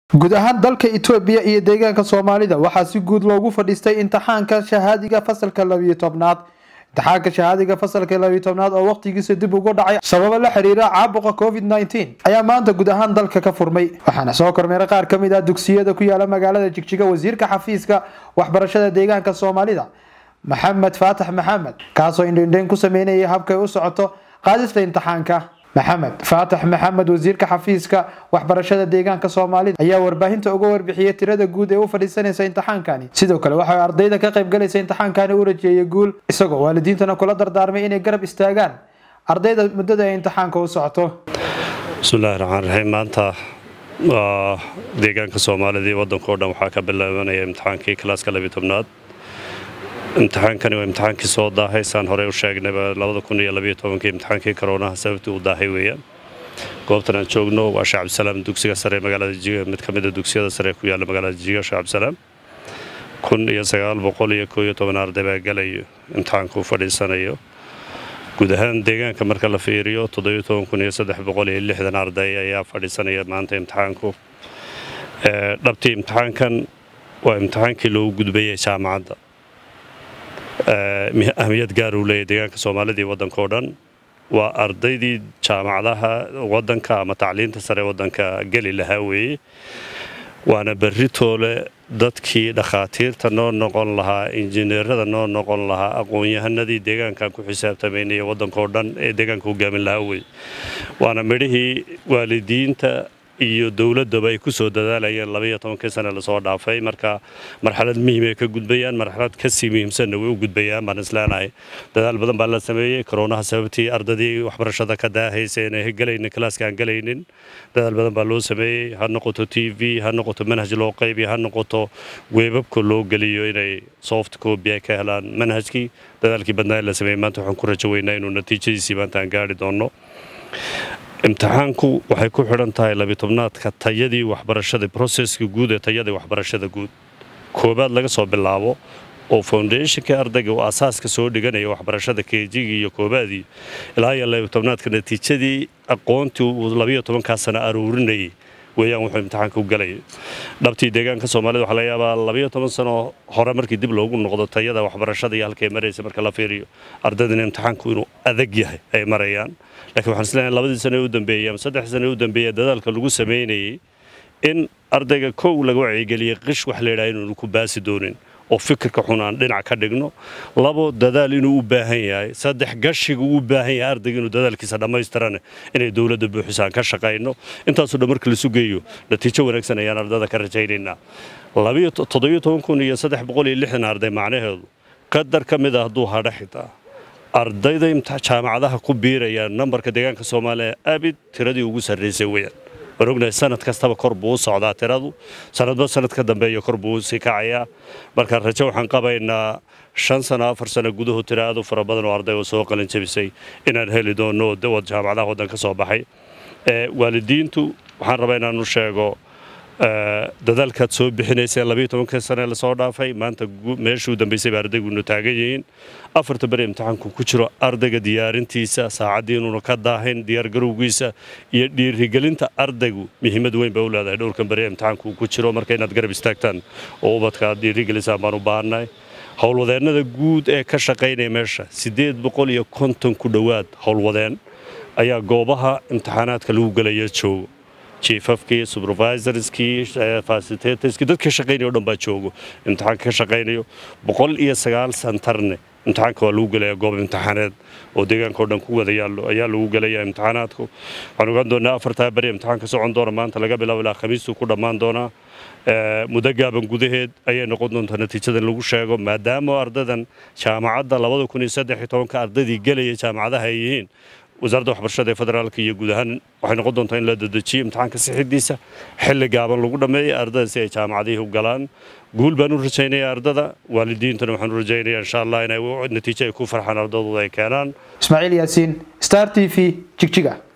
guud ahaan dalka itoobiya iyo deegaanka soomaalida waxaa si guud loogu fadhiistay imtixaanka shahaadiga fasalka labiyo tobnaad imtixaanka shahaadiga fasalka labiyo tobnaad oo waqtigiisa dib ugu dhacay sababo la xiriira caabuqa covid nneteen ayaa maanta guud ahaan dalka ka furmay waxaana soo kormeeray qaar ka mid ah dugsiyada ku yaala magaalada jigjiga wasiirka xafiiska waxbarashada deegaanka soomaalida maxamed faatax maxamed kaasoo indhendheyn ku sameynayay habkay u socoto qaadista imtixaanka maxamed faatax maxamed wasiirka xafiiska waxbarashada deegaanka soomaalida ayaa warbaahinta uga warbixiyey tirada guud ee u fadhiisanaysa imtixaankani sidoo kale waxa ardayda ka qaybgalaysa imtixaankani u rajeeyay guul isagoo waalidiintana kula dardaarmay inay garab istaagaan ardayda muddada ay imtixaanka u socoto bismillahi raxmaan raxiim maanta waa deegaanka soomaalida iyo waddanka o dhan waxaa ka bilaabanaya imtixaankii kalaaska labiyo tobnaad imtixaankani waa imtixaankii soo daahay saan horey u sheegnayba labada kun iyo labiyo tobankii imtixaankii koroonaha sababtii uu daahay weeyaan goobtan aan joogno waa sheekh cabdisalaam dugsiga sare magaalada jiga mid ka mid a dugsiyada sare ku yaalla magaalada jiga sheekh cabdisalaam kun iyo sagaal boqol iyo koo iyo toban arday baa galayo imtixaanka u fadhiisanayo guud ahaan deegaanka marka la fiiriyo toddobiyo toban kun iyo saddex boqol iyo lixdan arday ayaa fadhiisanaya maanta imtixaanku dhabtii imtixaankan waa imtixaankii loogu gudbayay jaamacadda ahmiyad gaar uu leeyahy deegaanka soomaalida iyo waddanka oo dhan waa ardaydii jaamacadaha waddanka ama tacliinta sare waddanka geli lahaa weeye waana berritoole dadkii dhakhaatiirta noo noqon lahaa injineerada noo noqon lahaa aqoon-yahanadii deegaankan ku xisaabtamaynaya waddanka oo dhan ee deegaanka hogaamin lahaa weye waana midhihii waalidiinta iyo dowladaba ay ku soo dadaalayeen labaiyo tobankii sane lasoo dhaafay marka marxalad muhiim ay ka gudbayaan marxalad kasii muhiimsanna way u gudbayaan baan isleenahay dadaal badan baa la sameeyey koroonaha sababtii ardadii waxbarashada ka daahaysa inay galaynin kalaaska aan galaynin dadaal badan baa loo sameeyey ha noqoto t v ha noqoto manhaj loo qaybiyo ha noqoto weebabka loo geliyo inay soft copy ay ka helaan manhajkii dadaalkii badnaa la sameeyey maanta waxaan ku rajo weynaa inuu natiijadiisii maanta aan gaari doonno imtixaanku waxay ku xidhan tahay labitobnaadka tayadii waxbarashada broseska guud ee tayadii waxbarashada guud koobaad laga soo bilaabo oo foundationkii ardayga uu asaaska soo dhiganaya waxbarashada keejigii iyo koobaadii ilaa iyo labitobnaadka natiijadii aqoontii uu labayo tobankaa sana aruurinayay weeyaan wuxuu imtixaanka u galaya dhabtii deegaanka soomaalida waxaa laga yaabaa labayo toban sano hore markii dib loogu noqdo tayada waxbarashada iyo halkay maraysa marka la fiiriyo ardaydana imtixaanku inuu adag yahay ay marayaan lakiin waxaan isleeyahay labadii sano ee u dambeeyey ama saddexdii sano ee u dambeeyey dadaalka lagu sameynayay in ardayga kow laga wacyigeliyey qish wax la yidhaha inuunu ku baasi doonin oo fikirka xun aan dhinac ka dhigno labo dadaal inuu u baahan yahay saddex gashiga uu u baahan yahay ardayga inuu dadaalkiisa dhammaystirane inay dowladda buuxisa aan ka shaqayno intaasoo dhan marka lasu geeyo natiijo wanaagsan ayaan ardada ka rajaynaynaa toddobiyo toban kun iyo saddex boqol iyo lixdan arday macnaheedu qadar ka mid a hadduu hadha xitaa ardayda jaamacadaha ku biiraya nambarka deegaanka soomaaliya abid tiradii ugu sarraysay weyaan waan ognahay sanad kastaba kor buu u socdaa tiradu sanadba sanad ka dambeeya kor buu sii kacayaa marka rajo waxaan qabaynaa shan sano afar sano gudahood tira aad u fara badan oo arday oo soo qalin jabisay inaan heli doono jaamacadaha waddan ka soo baxay waalidiintu waxaan rabaa inaanu sheego dadaalkaad soo bixinayseen labayo tobankii sane lasoo dhaafay maanta meeshuu dambaysay ba ardaygunu taagan yihiin afarta beri imtixaanku ku jiro ardayga diyaarintiisa saacaddii inuuna ka daahayn diyaargarowgiisa iyo dhiirigelinta ardaygu muhiimad weyn bay u leedahay dhowrkan beri imtixaanku ku jiro marka inaad garab istaagtaan oo ubadka aad dhiirigelisaan baan u baahannahay howlwadeennada guud ee ka shaqaynaya meesha siddeed boqol iyo konton ku dhowaad howlwadeen ayaa goobaha imtixaanaadka lagu gelaya joogo jiefafkii supervisorskii facilitatorskii dadka shaqaynaya o dhan baa joogo imtixaanka ka shaqaynayo boqol iyo sagaal santarne imtixaanka waa lagu gelaya goob imtixaaneed oo deegaanka o dhan ku wada yaallo ayaa lagu gelaya imtixaanaadku waxaan ogaan doonaa afartaa beri imtixaanka socon doona maanta laga bilaabo ilaa khamiistuu ku dhammaan doonaa muddo gaaban gudaheed ayay noqon doontaa natiijadan lagu sheego maadaama ardadan jaamacadda labada kun iyo saddex iyo tobanka ardaydii gelaya jaamacadaha ay yihiin wasaaradda waxbarashada ee federaalka iyo guud ahaan waxay noqon doontaa in la dedejiyo imtixaanka sixidiisa xilli gaaban lagu dhammeeyay ardada si ay jaamacadihii u galaan guul baan u rajaynaya ardada waalidiintuna waxaan u rajaynaya insha allah inay natiijo ay ku farxaan ardadooda ay keenaan ismaaciil yaasiin star t v jigjiga